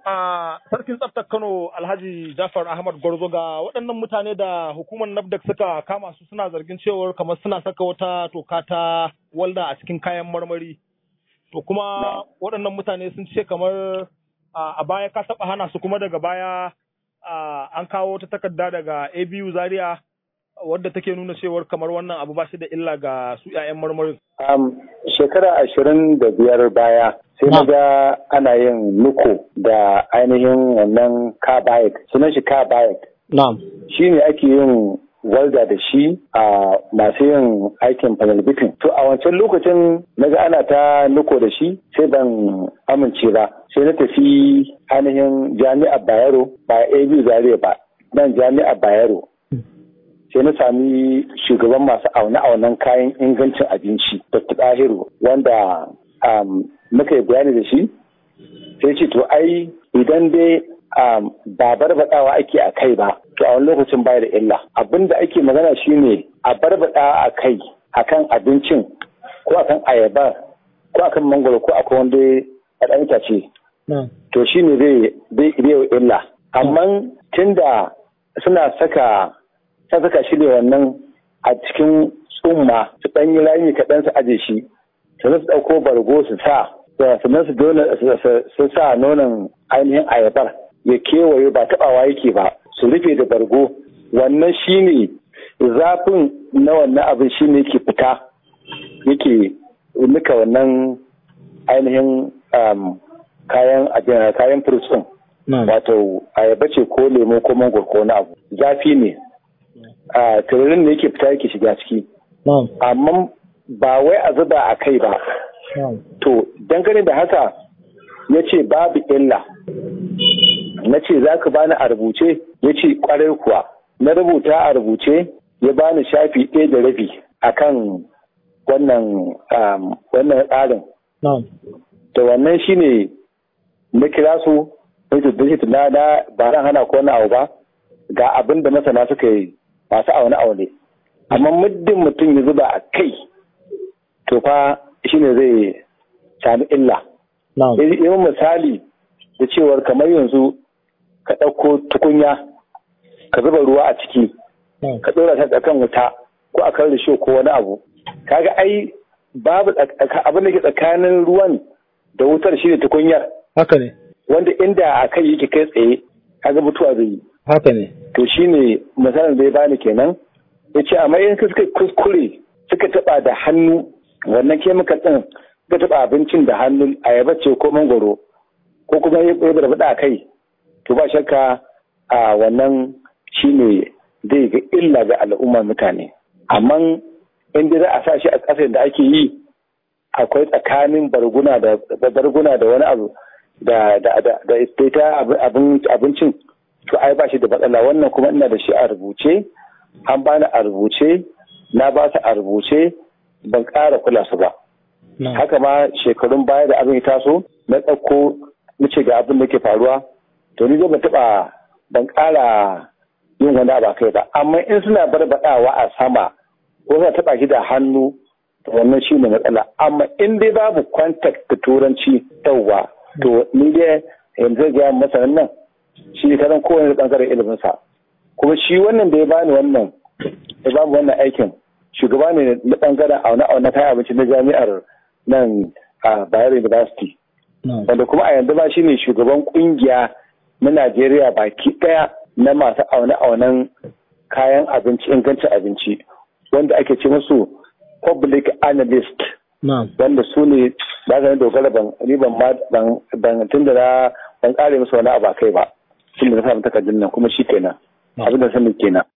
a sarkin tsaftar Kano Alhaji Jafar Ahmad Gwarzo ga waɗannan mutane da hukumar NAFDAC suka kama su suna zargin cewar kamar suna saka wata toka ta walda a cikin kayan marmari. To kuma waɗannan mutane sun ce kamar a baya ka taɓa hana su kuma daga baya an kawo ta takarda daga ABU Zaria wadda take nuna cewar kamar wannan abu ba shi da illa ga su 'ya'yan marmarin. shekara ashirin da biyar baya sai na ga ana yin nuko da ainihin wannan carbide sunan shi carbide Na'am. shi ne ake yin walda da shi a masu yin aikin panel beating to a wancan lokacin na ga ana ta nuko da shi sai ban amince ba sai na tafi ainihin jami'ar bayero ba ab zaria ba nan jami'ar bayero sai na sami shugaban masu aune-aunen kayan ingancin abinci dr ɗahiru wanda muka yi bayani da shi sai ce to ai idan dai ba barbaɗawa ake a kai ba to a wani lokacin baya da illa abin da ake magana shine a barbaɗa a kai akan abincin ko akan ayaba ko akan mangoro ko akan wanda a ɗan itace to shine zai zai illa amma tunda suna saka ta saka shi ne wannan a cikin tsumma su ɗan yi rami kaɗan su aje shi sannan su ɗauko bargo su sa sannan su su sa nonon ainihin ayabar ya kewaye ba taɓawa yake ba su rufe da bargo wannan shine zafin na wannan abin shine yake fita yake nika wannan ainihin kayan kayan fruits wato ayaba ce ko lemo ko mangoro ko wani abu zafi ne a tururin da yake fita yake shiga ciki amma ba wai a zuba a kai ba to dangane da haka ya ce babu illa na ce za ka bani a rubuce ya ce kwarai kuwa na rubuta a rubuce ya bani shafi ɗaya da rabi a kan wannan tsarin to wannan shine na kira su na na ba ran hana ko wani abu ba ga abin da masana suka yi masu aune aune amma muddin mutum ya zuba a kai to fa shine zai sami illa yi misali da cewar kamar yanzu ka ɗauko tukunya ka zuba ruwa a ciki ka ɗora ta kan wuta ko a kan risho ko wani abu kaga ai babu abin da ke tsakanin ruwan da wutar shine tukunyar haka ne wanda inda a kai yake kai tsaye kaga mutuwa zai yi haka ne to shine misalin da ya bani kenan ya ce amma in suka kuskure suka taba da hannu wannan kemikal din suka taba abincin da hannu ayaba ce ko mangoro ko kuma ya barbada a kai to ba shakka a wannan shine zai ga illa ga al'ummar mutane amma in dai za a sa shi a ƙasar da ake yi akwai tsakanin barguna da barguna da wani abu da da da da ita abincin to ai ba shi da matsala wannan kuma ina da shi a rubuce an bani a rubuce na ba su a rubuce ban ƙara kula su ba haka ma shekarun baya da abin ya taso na ɗauko nace ga abin da ke faruwa to ni zai ban taɓa ban ƙara yin wani abu kai ba amma in suna barbaɗawa a sama ko suna taɓa shi da hannu to wannan shi ne matsala amma in dai babu contact da turanci yauwa to ni dai yanzu ga masanin nan shi ne karan kowane bangaren iliminsa kuma shi wannan da ya bani wannan ya bamu wannan aikin shugaba ne na bangaren auna auna kayan abinci na jami'ar nan a Bayero University wanda kuma a yanzu ba shi ne shugaban kungiya na Najeriya baki daya na masu auna aunan kayan abinci ingancin abinci wanda ake ce musu public analyst wanda su ne ba ka dogara ban riban ma ban tun da na ban kare musu wani abu kai ba tun da na samu takardun nan kuma shi kenan abin da sanin kenan